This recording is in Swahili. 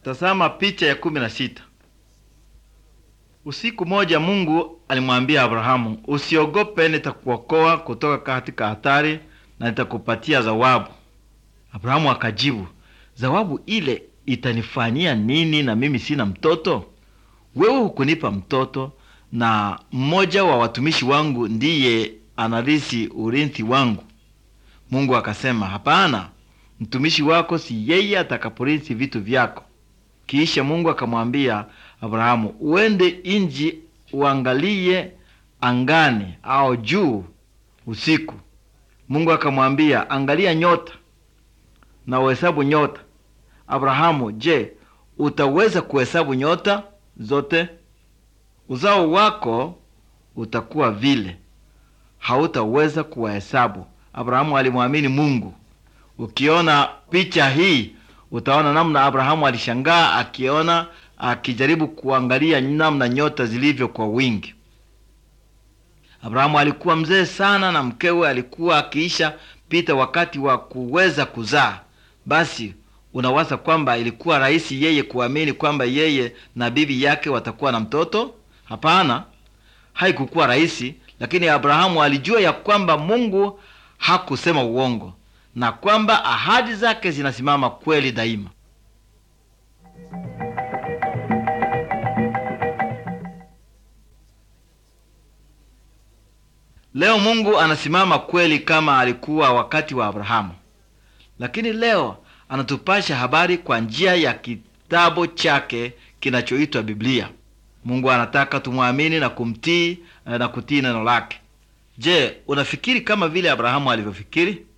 Tazama picha ya kumi na sita. Usiku moja Mungu alimwambia Abrahamu, usiogope, nitakuokoa kutoka katika hatari na nitakupatia zawabu. Abrahamu akajibu, zawabu ile itanifanyia nini na mimi sina mtoto? Wewe hukunipa mtoto, na mmoja wa watumishi wangu ndiye anarisi urithi wangu. Mungu akasema, hapana, mtumishi wako si yeye atakaporisi vitu vyako. Kisha Mungu akamwambia Abrahamu, uende inji uangalie angani au juu usiku. Mungu akamwambia, angalia nyota na uhesabu nyota. Abrahamu, je, utaweza kuhesabu nyota zote? Uzao wako utakuwa vile, hautaweza kuwahesabu. Abrahamu alimwamini Mungu. Ukiona picha hii utaona namna Abrahamu alishangaa akiona akijaribu kuangalia namna nyota zilivyo kwa wingi. Abrahamu alikuwa mzee sana na mkewe alikuwa akiisha pita wakati wa kuweza kuzaa. Basi unawaza kwamba ilikuwa rahisi yeye kuamini kwamba yeye na bibi yake watakuwa na mtoto? Hapana, haikukuwa rahisi, lakini Abrahamu alijua ya kwamba Mungu hakusema uongo na kwamba ahadi zake zinasimama kweli daima. Leo Mungu anasimama kweli kama alikuwa wakati wa Abrahamu, lakini leo anatupasha habari kwa njia ya kitabu chake kinachoitwa Biblia. Mungu anataka tumwamini na kumtii na kutii neno lake. Je, unafikiri kama vile Abrahamu alivyofikiri?